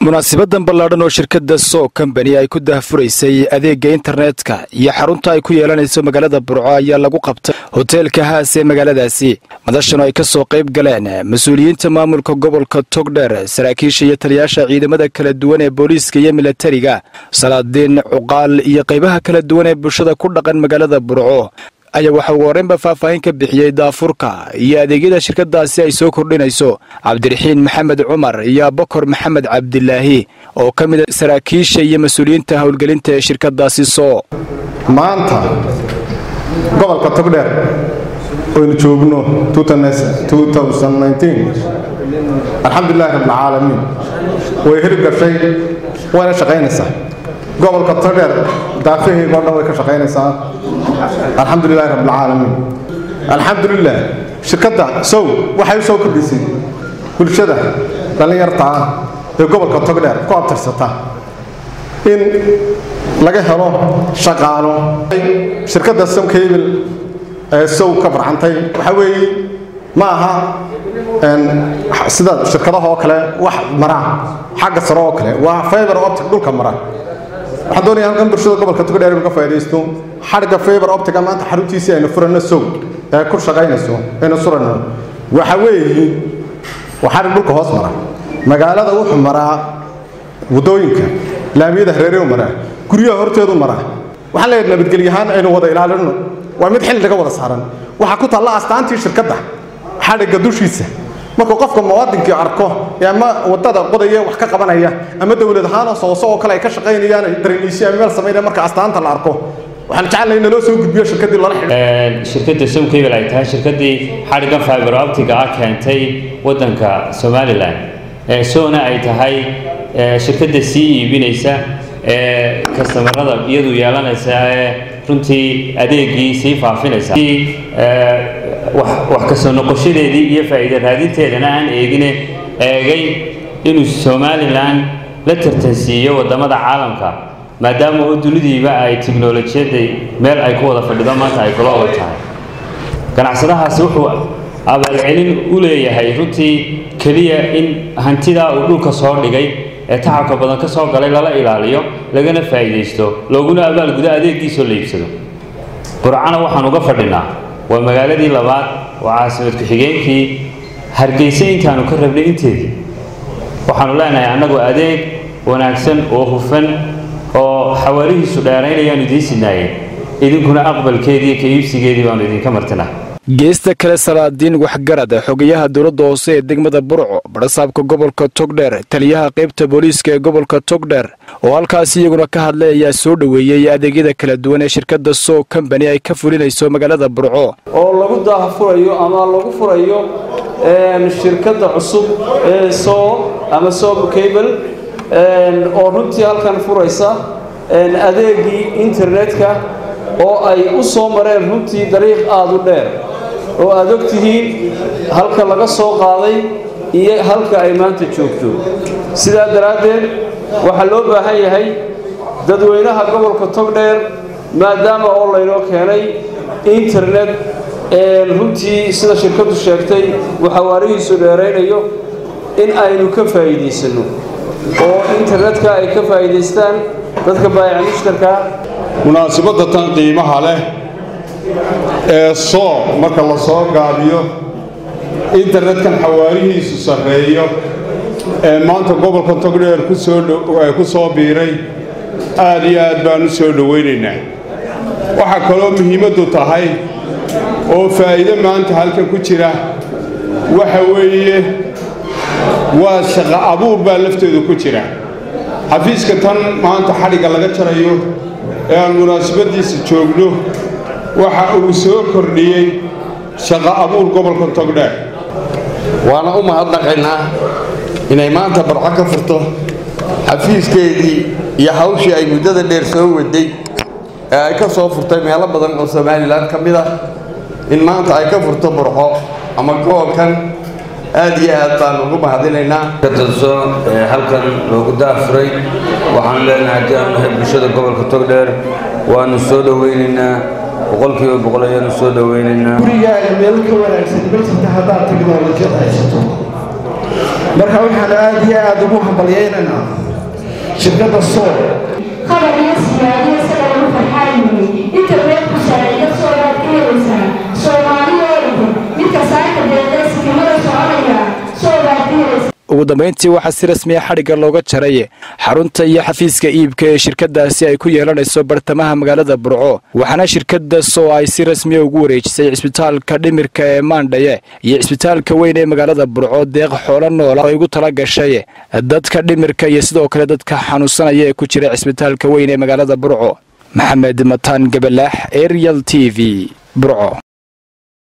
munaasibadan ballaadhan oo shirkadda so combani ay ku dahfuraysay adeegga internetka iyo xarunta ay ku yeelanayso magaalada burco ayaa lagu qabtay hoteelka haas ee magaaladaasi madashan oo ay ka soo qayb galeen mas-uuliyiinta maamulka gobolka togdher saraakiisha iyo taliyaasha ciidamada kala duwan ee booliiska iyo milatariga salaadiin cuqaal iyo qaybaha kala duwan ee bulshada ku dhaqan magaalada burco ayaa waxa ugu horreynba faahfaahin ka bixiyey daafurka iyo adeegyada shirkadaasi ay soo kordhinayso cabdiraxiin maxamed cumar iyo abakor maxamed cabdilaahi oo ka mid a saraakiisha iyo mas-uuliyiinta howlgelinta ee shirkadaasi soo maanta gobolka togdheer oynu joogno alxamdulilahi rabbilcaalamiin way hirib gashay wayna shaqaynaysaa gobolka togdheer daafaheyga o dhan way ka shaqaynaysaa alxamdulilahi rabbilcaalamiin alxamdulilah shirkadda sow waxay u soo kordhisay bulshada dhallinyarta ah ee gobolka togdheer ku abtirsata in laga helo shaqaalo shirkadda somcable ee sow ka farcantay waxaa weeye ma aha sida shirkadaha oo kale wax mara xagga sare oo kale waa fiber optic dhulka mara waxaan doonaya halkan bulshada gobolka togdheer inu ka faa'idaysto xadhigga fiber optica maanta xaruntiisii aynu furano sow ee ku shaqaynayso aynu surano waxa weeye waa xadhig dhulka hoos mara magaalada wuxuu maraa waddooyinka laamiyada hareerehu maraa guryaha horteedu maraa waxaan leeyahay nabadgelyahaan aynu wada ilaalino waa mid xilli laga wada saaran waxaa ku taalla astaantii shirkadda xadhigga dushiisa markuu qofka muwaadinkii arko ama wadada qodaya wax ka qabanaya ama dowlad ahaan sooso oo kale ay ka shaqaynayaan dareniisyo ama meel samaynaya marka astaanta la arko waxaan jecelnahay naloo soo gudbiyo shirkadii lala xidhiidho shirkadda somcable ay tahay shirkaddii xadhiggan fiber optiga ah keentay waddanka somalilan soona ay tahay shirkadda sii iibinaysa ee kastamarada iyadu yeelanaysa ee runtii adeegii sii faafinaysa wax kasoo noqoshadeedii iyo faa'iida raadinteedana aan eegine eegay inuu somalilan la tartansiiyo waddamada caalamka maadaama oo dunidiiba ay tiknolojiyadda meel ay ku wada fadhido maanta ay kula og tahay ganacsadahaasi wuxuu abaalcelin u leeyahay runtii keliya in hantidaa uu dhulka soo dhigay ee tacabka badan ka soo galay lala ilaaliyo lagana faa'iidaysto looguna abaalgudo adeeggiisoo la iibsado burcana waxaan uga fadhinaa waa magaaladii labaad waa caasimad ku-xigeenkii hargeysa intaanu ka rabnay inteedii waxaanu leenahay annagu adeeg wanaagsan oo hufan oo xawaarihiisu dheeraynayaanu idiin sinaayeen idinkuna aqbalkeedii ka iibsigeedii baanu idinka martinaa geesta kale salaadiin waxgarad xogayaha dowladda hoose ee degmada burco badhasaabka gobolka togdher taliyaha qaybta booliiska ee gobolka togdher oo halkaasi iyaguna ka hadlay ayaa soo dhoweeyey adeegyada kala duwan ee shirkadda soo combani ay ka fulinayso magaalada burco oo lagu daahfurayo ama lagu furayo shirkadda cusub ee soo ama sob cable oo runtii halkan furaysa adeegii internetka oo ay u soo mareen runtii dariiq aada u dheer oo aad og tihiin halka laga soo qaaday iyo halka ay maanta joogto sidaa daraaddeed waxaa loo baahan yahay dadweynaha gobolka togdheer maadaama oo laynoo keenay internet runtii sida shirkaddu sheegtay uu xawaarihiisu dheeraynayo in aynu ka faa'iidaysanno oo internetka ay ka faa'iidaystaan dadka baayaca mushtarka munaasibadda tan qiimaha leh ee soo marka la soo gaabiyo internetkan xawaarihiisu sarreeyo ee maanta gobolka togdheer ku soo biiray aad iyo aad baan u soo dhowaynaynaa waxaa kaloo muhiimaddu tahay oo faa'iido maanta halkan ku jira waxa weeye waa shaqo abuur baa lafteedu ku jira xafiiska tan maanta xadhigga laga jarayo ee aan munaasabaddiisa joogno waxa uu soo kordhiyey shaqo abuur gobolka togdheer waana u mahadnaqaynaa inay maanta barco ka furto xafiiskeedii iyo hawshii ay muddada dheer soo waday ee ay ka soo furtay meelo badan oo somalilan ka mid ah in maanta ay ka furto burco ama gobolkan aad iyo aad baan ugu mahadinaynaa katanso ee halkan loogu daafuray waxaanu leenahay haddii aanu nahay bulshada gobolka togdheer waanu soo dhowaynaynaa boqolkiiba boqol ayaanu soo dhowaynaynaa gurigaaga meel ka wanaagsan ma jirta haddaad teknolojiyad haysato marka waxaan aada iyo aada ugu hambalyaynaynaa shirkadda sool qabar iyo siyaadiyo isaga lagu farxaayimay inta reerku sharciyo soobaad ka helaysaa soomaaliya oo dhan midka saaka deeqee sikimada soconaya soobaad ka helaysaa ugu dambayntii waxaa si rasmiya xadhigga looga jaray xarunta iyo xafiiska iibka ee shirkadaasi ay ku yeelanayso bartamaha magaalada burco waxaana shirkada soo ay si rasmiya ugu wareejisay cisbitaalka dhimirka ee maandhaye iyo cisbitaalka weyn ee magaalada burco deeq xoolo noola oo ay ugu tala gashay dadka dhimirka iyo sidoo kale dadka xanuunsanaya ee ku jira cisbitaalka weyn ee magaalada burco maxamed mataan gabalaax arial t v burco